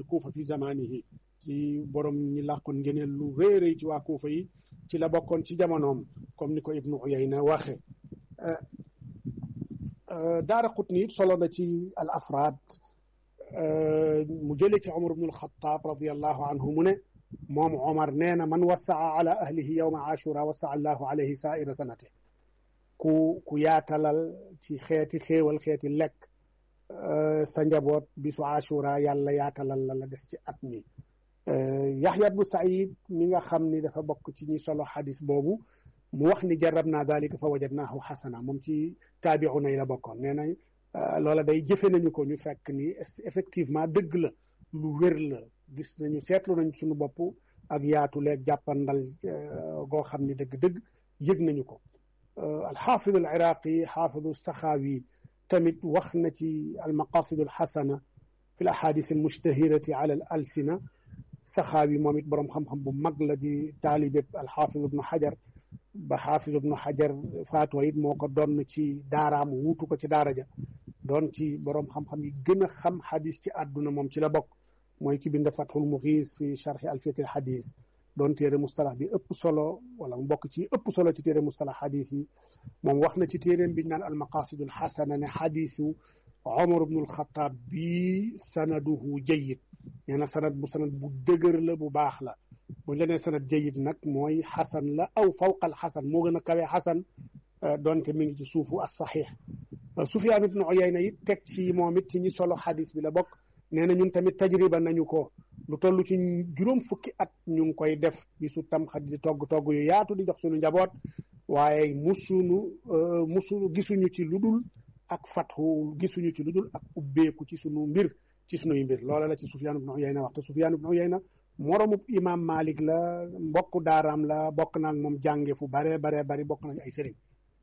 kuufa fi zamanihi ci borom ñi làqoon ngeneel lu rëy rëy ci waa kuufa yi ci la bokkoon ci jamonoom comme ni ko ibnu uyayna waxe daara qutni it solo na ci al afraad mu jële ci omar ibnu alxataab radiallahu anhu mu ne moom omar nee na man wasaa ala ahlihi yowma ashura wasaa allahu alayhi saaira sanate ku ku yaatalal ci xeeti xéewal xeeti lekk sa njaboot bisu ashura yàlla yaatalal la la des ci at mi yaxya bnu saïd mi nga xam ni dafa bokk ci ñi solo xadis boobu mu wax ni jarab naa dalika fa wajadnaahu xasana moom ci taabiuna yi la bokkoon nee na loola day jëfe nañu ko ñu fekk ni effectivement dëgg la lu wér la gis nañu seetlu nañ suñu bopp ak yaatu leeg jàppandal goo xam ni dëgg-dëgg yëg nañu ko alxaafidu al iraqi xaafidu saxaawi tamit wax na ci almaqasidu alxasana fi l ahadis almushtahirati ala al alsina saxaawi moom it boroom xam-xam bu mag la di taalibe alxaafidu ibnu xajar ba xaafidu ibnu xajar faatoo it moo ko doon ci daaraam wuutu ko ci daara ja doon ci boroom xam-xam yi gën a xam xadis ci àdduna moom ci la bokk mooy ki bind fathul muxiis fi charxi alfiyati al xadis doon téere mustalax bi ëpp solo wala mu bokk ci ëpp solo ci téere mustalax xadis yi moom wax na ci téeréem bi ñu naan almaqasidul xasana ne xadisu omar ibnul xataab bi sanaduhu jayid nee na sanad bu sanad bu dëgër la bu baax la buñ la nee sanad jayid nag mooy xasan la aw fawqal xasan moo gën a kawee xasan doonte mi ngi ci suufu as saxiix Sufyaan ibnu Uyayna it teg ci moom it ci ñi solo xadis bi la bokk nee na ñun tamit tajriba nañu ko lu toll ci juróom fukki at ñu ngi koy def bisu tamxat di togg togg yu yaatu di jox suñu njaboot waaye musunu musunu gisuñu ci lu dul ak fatxu gisuñu ci lu dul ak ubbeeku ci sunu mbir ci sunuy mbir loola la ci Sufyaan ibnu Uyayna wax te Sufyaan ibnu Uyayna moromub imam Malik la mbokk daaraam la bokk naag moom jànge fu bare bare bari bokk nañ ay sëriñ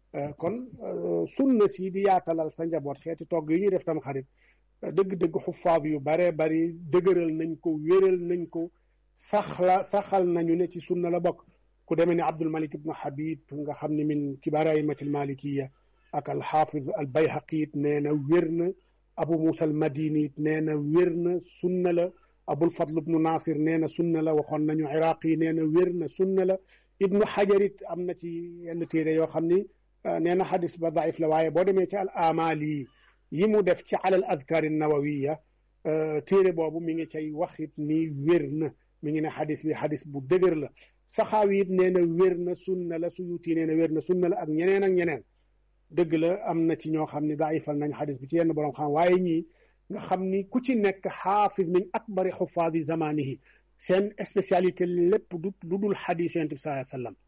kon sunna si di yaatalal sa njaboot xeeti togg yi ñuy def tam xarit dëgg-dëgg xufaab yu bare bari dëgëral nañ ko wéral nañ ko saxla saxal nañu ne ci sunna la bokk ku demee ne Abdul Malik ibnu Habib nga xam ne min kibaar aymatil malikiya ak alxaafiz al bayhaqi it nee na wér na abu musa al madini it nee na wér na sunna la abul fadl ibnu nasir nee na sunna la waxoon nañu iraqi nee na wér na sunna la ibnu xajar it am na ci yenn téere yoo xam ni nee na xadis ba daif la waaye boo demee ci al amali yi mu def ci alal adkaar nawawiya téere boobu mi ngi cay waxit ni wér na mi ngi ne xadis bi xadis bu dëgër la saxaawi it nee na wér na sunna la suyuti nee na wér na sunna la ak ñeneen ak ñeneen dëgg la am na ci ñoo xam ne daifal nañ xadis bi ci yenn borom xam waaye ñii nga xam ni ku ci nekk xaafis min akbari xufaadi zamanihi seen spécialité lépp du lu dul xadis yonent bi sallallahu alayhi wasallam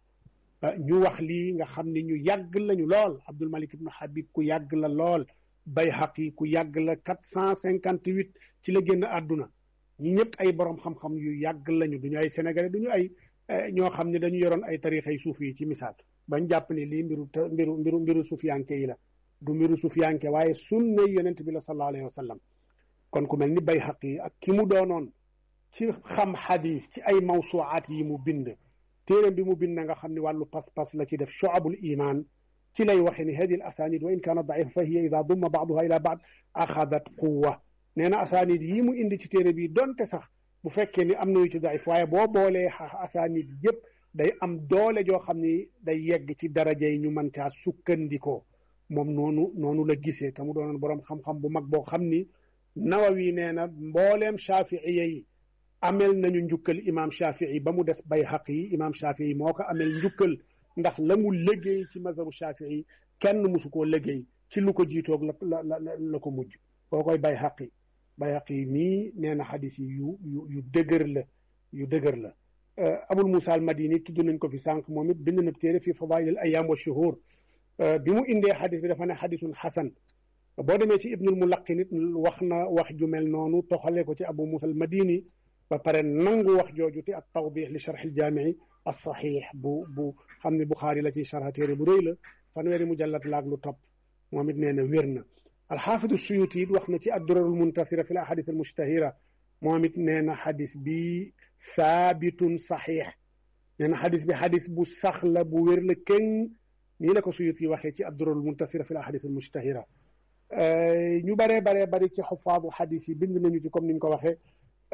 ñu wax lii nga xam ni ñu yàgg lañu lool Abdul Malik ibnu Habib ku yàgg la lool Bayhaqi ku yàgg la quatre cent cinquante huit ci la génn àdduna ñi ñëpp ay borom xam-xam yu yàgg lañu duñu ay sénégalais duñu ay ñoo xam ne dañu yoroon ay tariixay suuf yi ci misaal bañ jàpp ne lii mbiru mbiru mbiru mbiru sufiyanke yi la du mbiru sufiyanke waaye sunna yonent bi la sallallahu alayhi wa sallam kon ku mel ni Bayhaqi ak ki mu doonoon ci xam xadis ci ay mawsuwaat yi mu bind téeréem bi mu bind nga xam ne wàllu pas-pas la ci def shu'abul iman ci lay waxe ni hadi al asanid wa in kaana daifa fa hiya ida dumma baaduha ila baad axadat quwa nee na asanid yi mu indi ci téere bi donte sax bu fekkee ni am na yu ci daif waaye boo boolee asanid yëpp day am doole joo xam ni day yegg ci daraja yi ñu mën caa sukkandikoo moom noonu noonu la gisee te mu doonoon boroom xam-xam bu mag boo xam ni nawawi nee na mbooleem shaafiiya yi amel nañu njukkal imam shafii ba mu des bayhaqi yi imam shafii moo ko amel njukkal ndax la mu liggéey ci mazhabu shafii kenn musu koo liggéey ci lu ko jiitoog la la la ko mujj boo koy bayhaqi bayhaqi mii nee na xadis yi yu yu yu dëgër la yu dëgër la abul musa al madini tudd nañ ko fi sànq moom it bind na téere fi fadail al ayam wa shuhur bi mu indee xadis bi dafa ne xadisun xasan boo demee ci ibnul mulaqin it wax na wax ju mel noonu toxale ko ci abu musa al madini ba pare nangu wax jooju te ak tawdix li charx aljaamii alsaxix bu bu xam ne buxaari la ci charxa téere bu rëy la fanweeri mujallat laag lu topp moom it nee na wér na alxaafidu suyuti it wax na ci addurarul muntasira fi l ahadis almustahira moom it nee na xadis bi saabitun saxiix nee na xadis bi xadis bu sax la bu wér la kenn nii la ko suyuti waxee ci addurarul muntasira fi l ahadis almustahira ñu baree baree bari ci xufaadu xadis yi bind nañu ci comme ni ñu ko waxee